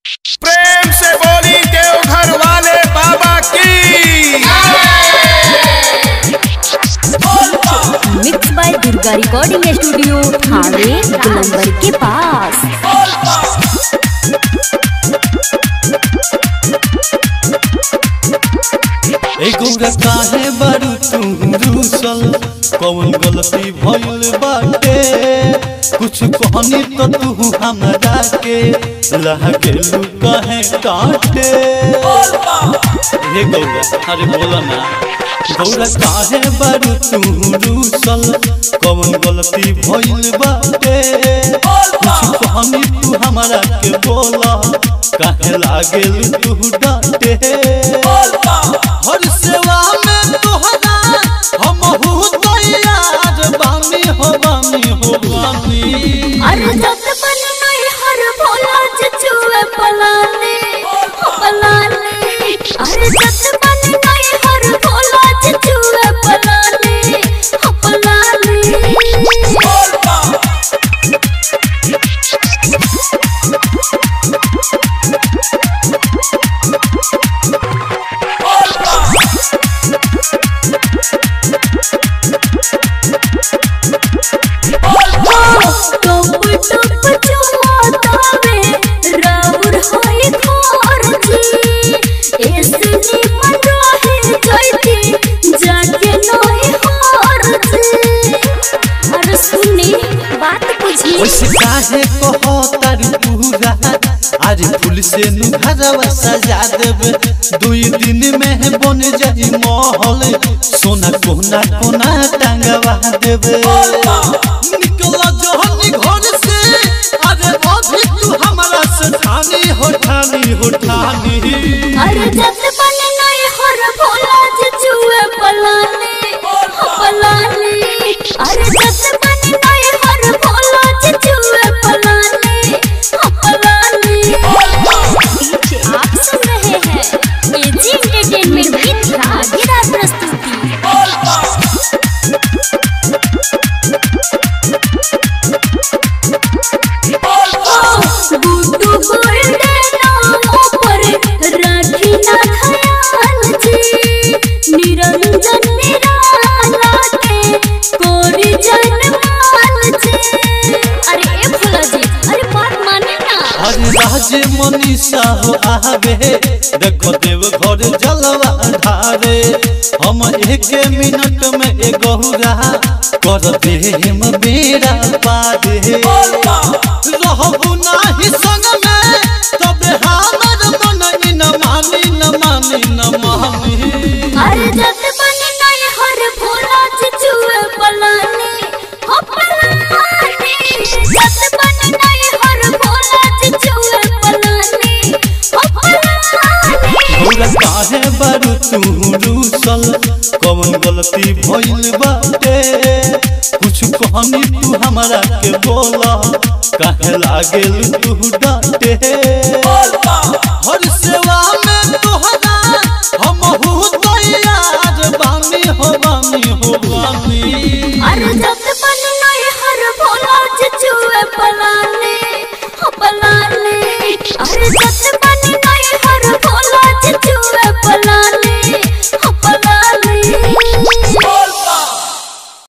प्रेम से बोली देवघर वाले बाबा की mix by Durga recording studio थाने गुलंबर के पास एगोरा काहे बारू तुम रूसल कौन गलती भइल बाटे कुछ कहनी तो तू हमरा के लागेलू कहे काटे हे गौरा अरे बोला ना गौरा काहे बारू तुम रूसल कौन गलती भइल बाटे कुछ कहनी तू हमरा के बोला काहे लागेलू तू डांटे हर सेवा में तोहरा हम हूँ तैयार बानी हो बानी हो बानी अरे जब बन नहीं हर भोला चचुए पलाने पलाने अरे जब बन नहीं हर भोला चचुए पलाने पलाने टोप टोप चुमातावे राउर होई खोरजी ऐसनी मन रहे जैती जाके नई होरजी अरे सुनी बात बुझी वैसे काहे कहो तारू पूरा आज फूल से नु घरवा सजा देबे दुई दिन में बन जाई महल सोना कोना कोना टांगवा देबे निकला जहनी घर से अरे अभी तू हमरा से ठानी हो ठानी हो ठानी अरे जत बने नई हर भोला चचुए पलाने पलाने अरे जत बने नई हर भोला चचुए पलाने पलाने आप सुन रहे हैं एजी एंटरटेनमेंट की धमाकेदार प्रस्तुति गुड्डू गोल्डे नामों पर राखी ना खयाल जी निरंजन निराला के कोरी जनमाल जी अरे ए भोला जी अरे बात माने ना अरे राजे मनीषा हो आवे देखो देव घर जलवा धारे हम एक मिनट में एगोरा कर दे हम बेड़ा पारे रहबू नाही संग में तबे हमर मन न मानी न मानी न मानी अरे जत बने नई हर भोला चचुए पलाने हो पलाने जत बने नई हर भोला चचुए पलाने हो पलाने भोला काहे बारू तू रूसल कौन गलती भइल बाटे कुछ कहनी तू हमरा के बोला काहे लागेल तू डांटे हर सेवा में तोहरा हम हूँ तैयार बानी हो बानी हो बानी